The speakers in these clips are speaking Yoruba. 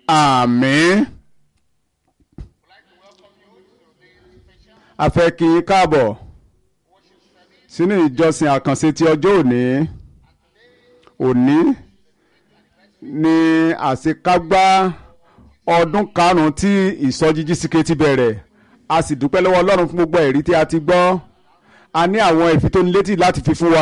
àmín. a fẹ́ kí yín káàbọ̀ sínú ìjọsìn àkànṣe ti ọjọ́ òní òní ni àṣekágbá ọdún karùn-ún tí ìsọjí jísíkè ti bẹ̀rẹ̀ a sì dúpẹ́ lọ́wọ́ ọlọ́run fún gbogbo ẹ̀rí tí a ti gbọ́ a ní àwọn ìfitónilétí láti fi fún wa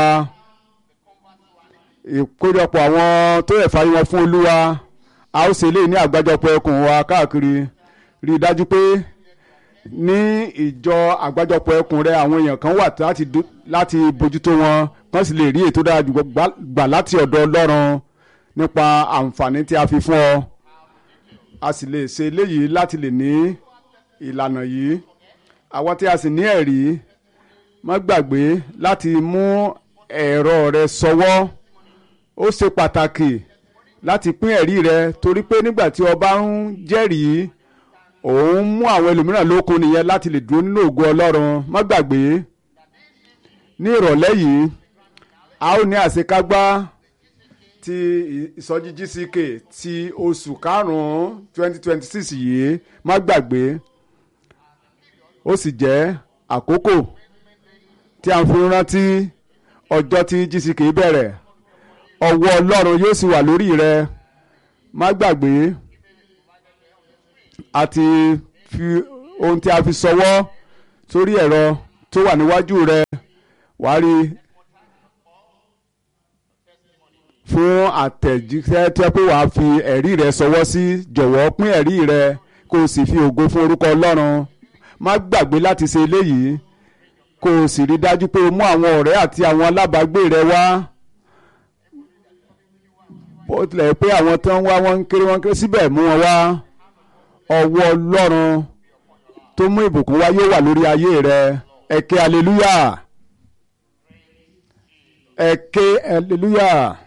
ìkójọpọ̀ àwọn tó yẹ fàyè wọn fún olúwa a ó ṣe léyìí ní àgbájọpọ̀ ẹkùn wa káàkiri rí i dájú pé ní ìjọ àgbájọpọ̀ ẹkùn rẹ àwọn èèyàn kan wà láti dú- láti bójútó wọn kán sì lè rí ètò dára jù gbà- gbà láti ọ̀dọ̀ ọlọ́run nípa àǹfààní tí a fi fún ọ a sì lè ṣe eléyìí láti lè ní ìlànà yìí àwọn tí a sì ní ẹ̀rí má gbàgbé láti mú ẹ̀rọ rẹ sọwọ́ ó ṣe pàtàkì láti pín ẹ̀rí rẹ torí pé nígbà tí o bá ń jẹ́rìí òun mú àwọn ẹlòmíràn lókun nìyẹn láti lè dúró nínú ògo ọlọ́run má gbàgbé ní ìrọ̀lẹ́ yìí a ó ní àṣekágbá ti ìsọjí GCK ti oṣù karùn-ún twenty twenty six yìí má gbàgbé ó sì jẹ́ àkókò tí a ń fi rántí ọjọ́ tí GCK bẹ̀rẹ̀ ọwọ́ ọlọ́run yóò sì wà lórí rẹ má gbàgbé àti fi ohun tí a fi sọwọ́ sórí ẹ̀rọ tó wà níwájú rẹ wàá rí fún àtẹ̀jíṣẹ́ tí wọ́n pé wàá fi ẹ̀rí rẹ sọwọ́ sí jọ̀wọ́ pín ẹ̀rí rẹ kó o sì fi ògo fún orúkọ ọlọ́run má gbàgbé láti ṣe eléyìí kó o sì rí dájú pé o mú àwọn ọ̀rẹ́ àti àwọn alábàágbé rẹ wá bó tilẹ̀ pé àwọn tó ń wá wọn ń kéré wọn ń kéré síbẹ̀ mú wọn wá ọwọ́ ọlọ́run tó mú ìbùkún wá yóò wà lórí ayé rẹ ẹ ké aleluya ẹ ké aleluya.